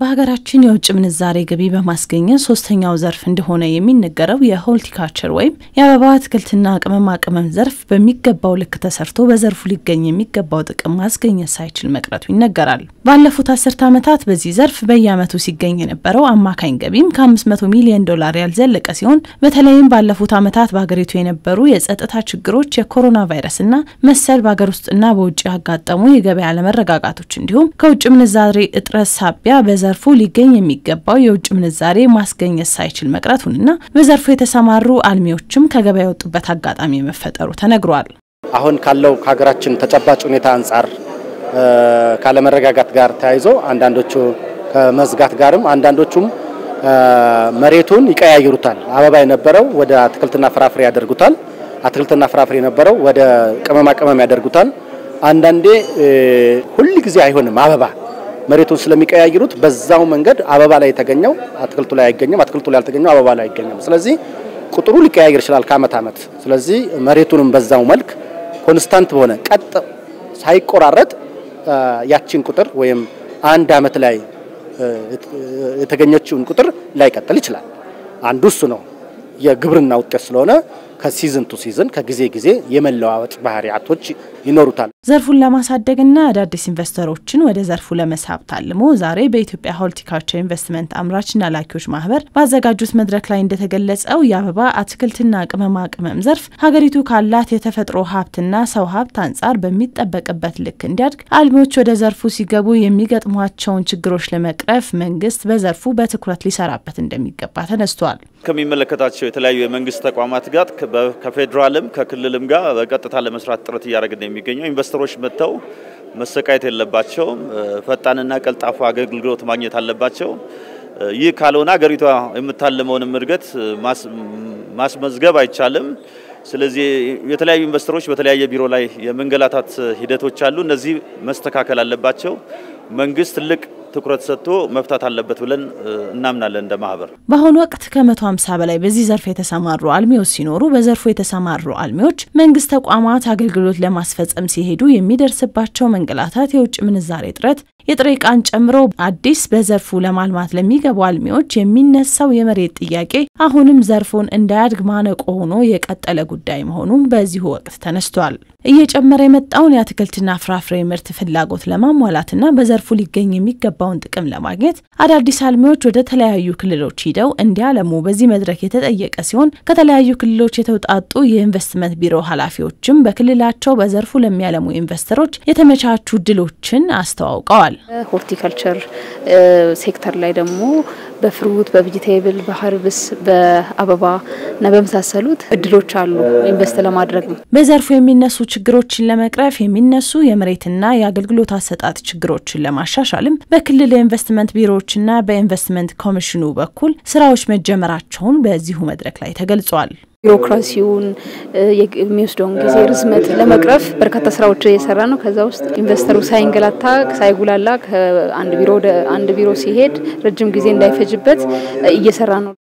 በሀገራችን የውጭ ምንዛሬ ገቢ በማስገኘት ሶስተኛው ዘርፍ እንደሆነ የሚነገረው የሆልቲካልቸር ወይም የአበባ አትክልትና ቅመማ ቅመም ዘርፍ በሚገባው ልክ ተሰርቶ በዘርፉ ሊገኝ የሚገባው ጥቅም ማስገኘት ሳይችል መቅረቱ ይነገራል። ባለፉት አስርተ ዓመታት በዚህ ዘርፍ በየዓመቱ ሲገኝ የነበረው አማካኝ ገቢም ከ500 ሚሊዮን ዶላር ያልዘለቀ ሲሆን በተለይም ባለፉት ዓመታት በሀገሪቱ የነበሩ የጸጥታ ችግሮች፣ የኮሮና ቫይረስና መሰል በሀገር ውስጥና በውጭ ያጋጠሙ የገበያ አለመረጋጋቶች እንዲሁም ከውጭ ምንዛሬ እጥረት ሳቢያ በዘርፉ ሊገኝ የሚገባው የውጭ ምንዛሬ ማስገኘት ሳይችል መቅረቱንና በዘርፉ የተሰማሩ አልሚዎችም ከገበያ የወጡበት አጋጣሚ መፈጠሩ ተነግሯል። አሁን ካለው ከሀገራችን ተጨባጭ ሁኔታ አንጻር ካለመረጋጋት ጋር ተያይዞ አንዳንዶቹ ከመዝጋት ጋርም አንዳንዶቹም መሬቱን ይቀያይሩታል። አበባ የነበረው ወደ አትክልትና ፍራፍሬ ያደርጉታል። አትክልትና ፍራፍሬ የነበረው ወደ ቅመማ ቅመም ያደርጉታል። አንዳንዴ ሁል ጊዜ አይሆንም አበባ መሬቱን ስለሚቀያይሩት በዛው መንገድ አበባ ላይ የተገኘው አትክልቱ ላይ አይገኝም፣ አትክልቱ ላይ ያልተገኘው አበባ ላይ አይገኝም። ስለዚህ ቁጥሩ ሊቀያየር ይችላል ከአመት አመት። ስለዚህ መሬቱንም በዛው መልክ ኮንስታንት በሆነ ቀጥ ሳይቆራረጥ ያቺን ቁጥር ወይም አንድ አመት ላይ የተገኘችውን ቁጥር ላይቀጥል ይችላል። አንዱ እሱ ነው። የግብርና ውጤት ስለሆነ ከሲዝን ቱ ሲዝን ከጊዜ ጊዜ የመለዋወጥ ባህሪያቶች ይኖሩታል። ዘርፉን ለማሳደግና አዳዲስ ኢንቨስተሮችን ወደ ዘርፉ ለመሳብ ታልሞ ዛሬ በኢትዮጵያ ሆልቲካልቸር ኢንቨስትመንት አምራችና ላኪዎች ማህበር ባዘጋጁት መድረክ ላይ እንደተገለጸው የአበባ አትክልትና ቅመማ ቅመም ዘርፍ ሀገሪቱ ካላት የተፈጥሮ ሀብትና ሰው ሀብት አንጻር በሚጠበቅበት ልክ እንዲያድግ አልሚዎች ወደ ዘርፉ ሲገቡ የሚገጥሟቸውን ችግሮች ለመቅረፍ መንግስት በዘርፉ በትኩረት ሊሰራበት እንደሚገባ ተነስቷል። ከሚመለከታቸው የተለያዩ የመንግስት ተቋማት ጋር ከፌዴራልም ከክልልም ጋር በቀጥታ ለመስራት ጥረት እያደረግን ነው የሚገኘው። ኢንቨስተሮች መጥተው መሰቃየት የለባቸውም። ፈጣንና ቀልጣፋ አገልግሎት ማግኘት አለባቸው። ይህ ካልሆነ ሀገሪቷ የምታልመውንም እድገት ማስመዝገብ አይቻልም። ስለዚህ የተለያዩ ኢንቨስተሮች በተለያየ ቢሮ ላይ የመንገላታት ሂደቶች አሉ። እነዚህ መስተካከል አለባቸው። መንግስት ትልቅ ትኩረት ሰጥቶ መፍታት አለበት ብለን እናምናለን እንደ ማህበር። በአሁኑ ወቅት ከ150 በላይ በዚህ ዘርፍ የተሰማሩ አልሚዎች ሲኖሩ በዘርፉ የተሰማሩ አልሚዎች መንግስት ተቋማት አገልግሎት ለማስፈጸም ሲሄዱ የሚደርስባቸው መንገላታት፣ የውጭ ምንዛሬ እጥረት የጥሬ ዕቃን ጨምሮ አዲስ በዘርፉ ለማልማት ለሚገቡ አልሚዎች የሚነሳው የመሬት ጥያቄ አሁንም ዘርፉን እንዳያድግ ማነቆ ሆኖ የቀጠለ ጉዳይ መሆኑም በዚሁ ወቅት ተነስቷል። እየጨመረ የመጣውን የአትክልትና ፍራፍሬ ምርት ፍላጎት ለማሟላትና በዘርፉ ሊገኝ የሚገባውን ጥቅም ለማግኘት አዳዲስ አልሚዎች ወደ ተለያዩ ክልሎች ሂደው እንዲያለሙ በዚህ መድረክ የተጠየቀ ሲሆን ከተለያዩ ክልሎች የተውጣጡ የኢንቨስትመንት ቢሮ ኃላፊዎችም በክልላቸው በዘርፉ ለሚያለሙ ኢንቨስተሮች የተመቻቹ እድሎችን አስተዋውቀዋል። ሆርቲካልቸር ሴክተር ላይ ደግሞ በፍሩት፣ በቬጂቴብል፣ በሀርብስ፣ በአበባ እና በመሳሰሉት እድሎች አሉ ኢንቨስት ለማድረግ ነው። በዘርፉ የሚነሱ ችግሮችን ለመቅረፍ የሚነሱ የመሬትና የአገልግሎት አሰጣጥ ችግሮችን ለማሻሻልም በክልል የኢንቨስትመንት ቢሮዎችና በኢንቨስትመንት ኮሚሽኑ በኩል ስራዎች መጀመራቸውን በዚሁ መድረክ ላይ ተገልጿል። ቢሮክራሲውን የሚወስደውን ጊዜ ርዝመት ለመቅረፍ በርካታ ስራዎች እየሰራ ነው። ከዛ ውስጥ ኢንቨስተሩ ሳይንገላታ ሳይጉላላ ከአንድ ቢሮ ወደ አንድ ቢሮ ሲሄድ ረጅም ጊዜ እንዳይፈጅበት እየሰራ ነው።